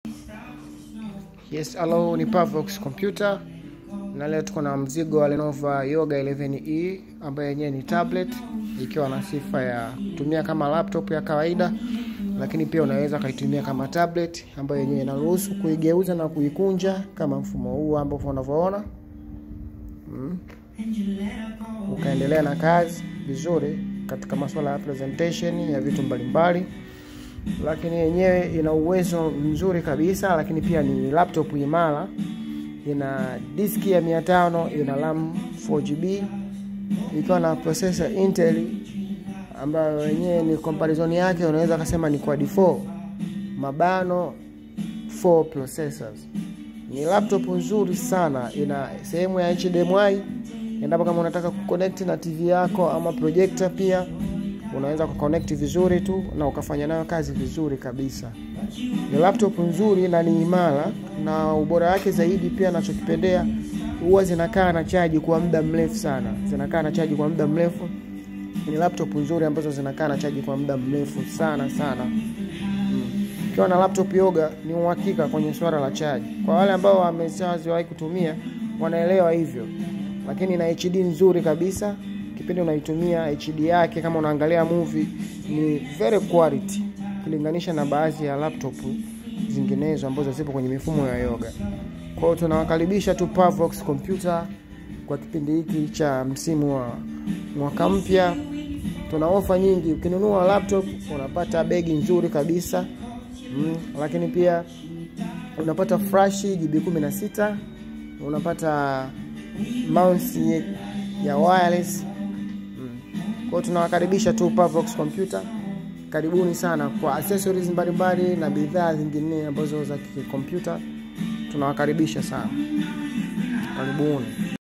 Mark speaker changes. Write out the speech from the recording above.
Speaker 1: Yes, hello, ni Pavox Computer na leo tuko na mzigo wa Lenovo Yoga 11e ambayo yenyewe ni tablet ikiwa na sifa ya kutumia kama laptop ya kawaida, lakini pia unaweza kaitumia kama tablet ambayo yenyewe inaruhusu kuigeuza na kuikunja kama mfumo huu ambao unavyoona mm. Ukaendelea na kazi vizuri katika masuala ya presentation ya vitu mbalimbali lakini yenyewe ina uwezo mzuri kabisa, lakini pia ni laptop imara, ina diski ya 500, ina RAM 4GB ikiwa na processor Intel ambayo yenyewe ni comparison yake unaweza kusema ni quad 4 mabano 4 processors. Ni laptop nzuri sana, ina sehemu ya HDMI endapo kama unataka kuconnect na TV yako ama projector pia unaweza kuconnect vizuri tu na ukafanya nayo kazi vizuri kabisa. Ni laptop nzuri na ni imara, na ubora wake zaidi pia nachokipendea, huwa zinakaa na chaji kwa muda mrefu sana, zinakaa na chaji kwa muda mrefu. Ni laptop nzuri ambazo zinakaa na chaji kwa muda mrefu sana sana. Ukiwa mm. na laptop Yoga ni uhakika kwenye swala la chaji. Kwa wale ambao wameshawahi kutumia wanaelewa hivyo, lakini na HD nzuri kabisa kipindi unaitumia HD yake, kama unaangalia movie ni very quality ukilinganisha na baadhi ya laptop zinginezo ambazo zipo kwenye mifumo ya Yoga. Kwa hiyo tunawakaribisha tu Pavox Computer kwa kipindi hiki cha msimu wa mwaka mpya. Tuna ofa nyingi, ukinunua laptop unapata begi nzuri kabisa mm, lakini pia unapata flash GB 16 unapata mouse ya wireless kwa hiyo tunawakaribisha tu Pavox Computer. Karibuni sana kwa accessories mbalimbali na bidhaa zingine ambazo za kikompyuta. Tunawakaribisha sana, karibuni.